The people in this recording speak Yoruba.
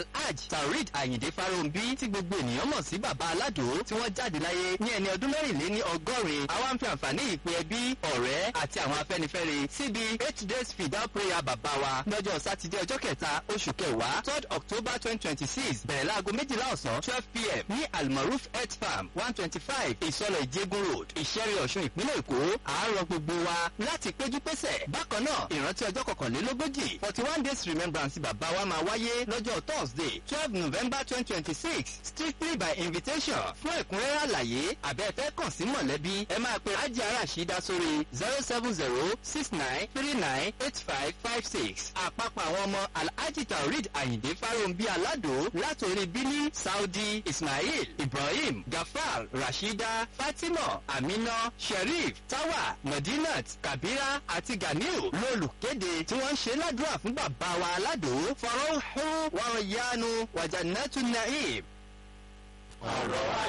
hajj taurid ayinde farounbi tí gbogbo ènìyàn mọ̀ sí bàbá aládò tí wọ́n jáde láyé ní ẹni ọdún mẹ́rìnléní ọgọ́rin àwa ń fi àǹfààní ìpè ẹbí ọ̀rẹ́ àti àwọn afẹ́nifẹ́re síbi eight days fidal prayer bàbá wa lọ́jọ́ sátidé ọjọ́ kẹta oṣù kẹwàá third october twenty twenty six bẹ̀rẹ̀ láago méjìlá ọ̀sán twelve pm ní almaroof health farm one twenty five ìsọlọ̀ ìjẹ́gun road ìṣẹ́rí ọ̀ṣun ìpínlẹ̀ èkó àárọ̀ gbogbo wa láti péjú pésẹ̀ bákan náà ìrántí ọjọ́ kọkànlélógójì forty one days remembrance bàbá wa máa wáyé lọ́jọ́ thursday twelve november twenty twenty six strictly by invitation fún ẹ̀kúnrẹ́rẹ́ àlàyé àbẹ́ẹ̀fẹ́ kàn sí mọ̀lẹ́bí ẹ máa pe ajé arásídá sórí zero seven zero six nine three nine eight five five six àpapọ̀ àwọn ọmọ alhaji taurid ayinde farounbi alado látòrí bílí saudi ismail ibrahim gafar rashida fatima amina sherif tawa madinat kabira àti ganiu lólùkéde tí wọ́n ń ṣe ládùúrà fún bàbá wa aládò fọ̀rọ̀ hó wàrọ̀ yánu wàjànàtú naim